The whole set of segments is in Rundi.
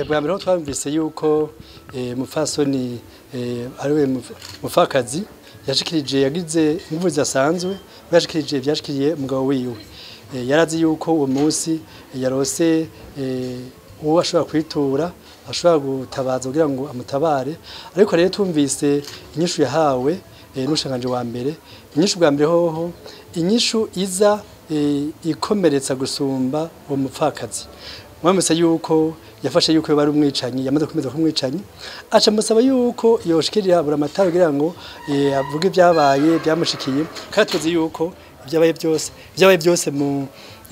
bwa mbere ho twumvise yuko mupfasoni ariwe mupfakazi yashikirije yagize inguvu zidasanzwe yashikirije ivyashikiriye umugabo wiwe yarazi yuko uwo munsi yarose uwo ashobora kwitura ashobora gutabaza kugira ngo amutabare ariko rero twumvise inyishu yahawe n'ushanganje wa mbere inyishu bwa mbere hoho inyishu iza ikomeretsa gusumba uwo mupfakazi mwamuse yuko yafashe yuko bari umwicanyi yamaze kumeza ko umwicanyi aca musaba yuko yoshikirira buramatari kugira ngo avuge ibyabaye byamushikiye kandi tuzi yuko ibyabaye byose ibyabaye byose mu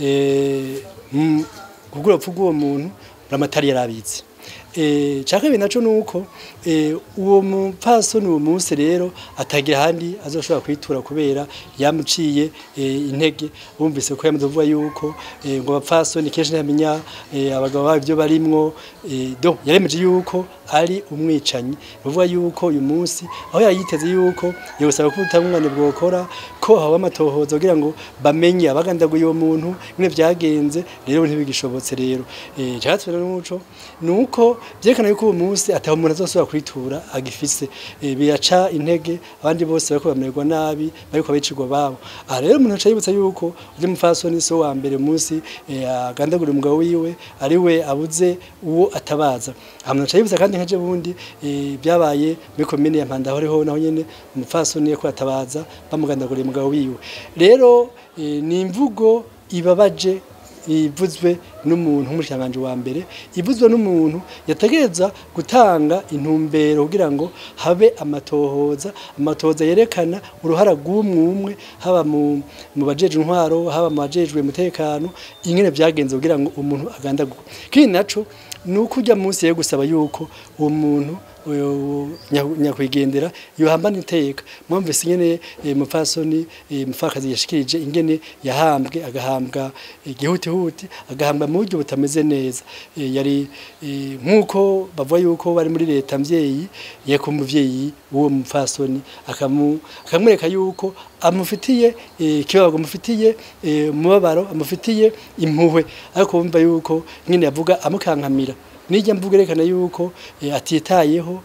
kugura upfu bw'uwo muntu buramatari yarabizi cyaka ibintu naco nuko uwo mupfasoni uwo munsi rero atagira ahandi azoshobora kwitura kubera yamuciye intege bumvise ko yamaze kuvuga yuko ngo abapfasoni kenshi ntiyamenya abagabo babo ibyo barimwo do yaremeje yuko ari umwicanyi bivuga yuko uyu munsi aho yayiteze yuko yosaba ko ubutungane bwokora ko haba amatohoza kugira ngo bamenye abagandaguye uwo muntu nyine byagenze rero ntibigishobotse rero cyatwe n'umuco nuko byerekana yuko uwo munsi ataho umuntu azosubira kwitura agifise biraca intege abandi bose bariko bamererwa nabi bariko bicirwa babo aha rero umuntu aca yibutsa yuko uri mufasoni so wa mbere munsi agandagura umugabo wiwe ari we abuze uwo atabaza aha umuntu aca yibutsa kandi nkaje bundi byabaye muri komine ya Mpanda horiho naho nyene umufasoni yako atabaza bamugandaguriye umugabo wiwe rero ni imvugo ibabaje ivuzwe n'umuntu nk'umushanganje wa mbere ivuzwe n'umuntu yategereza gutanga intumbero kugira ngo habe amatohoza amatohoza yerekana uruhara rw'umwe haba mu bajeje intwaro haba mu bajejwe umutekano ingene byagenze kugira ngo umuntu agandagurwe kindi naco ni uko ujya munsi yo gusaba yuko uwo muntu nyakwigendera yohambana iteka mwumvise ingene mupfasoni mupfakazi yashikirije ingene yahambwe agahambwa igihutihuti agahambwa mu buryo butameze neza yari nk'uko bavuga yuko bari muri leta mvyeyi yeko umuvyeyi w'uwo mupfasoni akamwereka yuko amufitiye ikibago amufitiye umubabaro amufitiye impuhwe ariko bumva yuko nyine yavuga amukankamira nijya mvuga erekana yuko atitayeho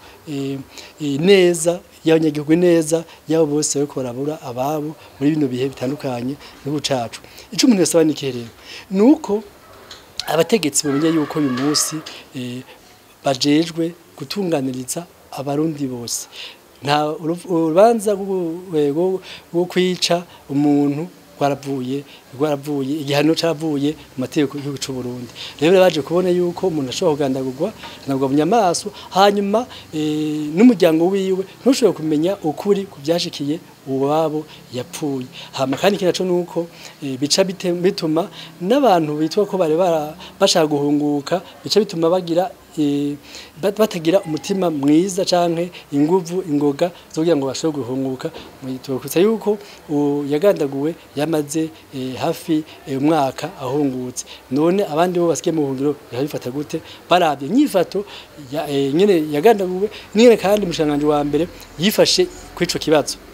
neza y'abanyagihugu neza yabo bose bariko barabura ababo muri bino bihe bitandukanye n'igihugu cacu ico umuntu yasaba ni ikihe rero ni uko abategetsi bamenya yuko uyu munsi bajejwe gutunganiriza abarundi bose nta urubanza rwo kwica umuntu rwaravuye rwaravuye igihano caravuye mu mategeko y'igihugu c'u Burundi rero baje kubona yuko umuntu ashobora kugandagurwa nabwo munyamaso hanyuma n'umuryango wiwe ntushobora kumenya ukuri ku byashikiye uwabo yapfuye hama kandi ikindi naco nuko bica bituma n'abantu bitwa ko bari bashaka guhunguka bica bituma bagira batagira umutima mwiza canke inguvu ingoga zo kugira ngo bashobore guhunguka twakutsa yuko yagandaguwe yamaze hafi umwaka ahungutse none abandi bo basikiye mu buhungiro bifata gute barabye nyifato nyene yagandaguwe nyene kandi umushanganje wa mbere yifashe kwico kibazo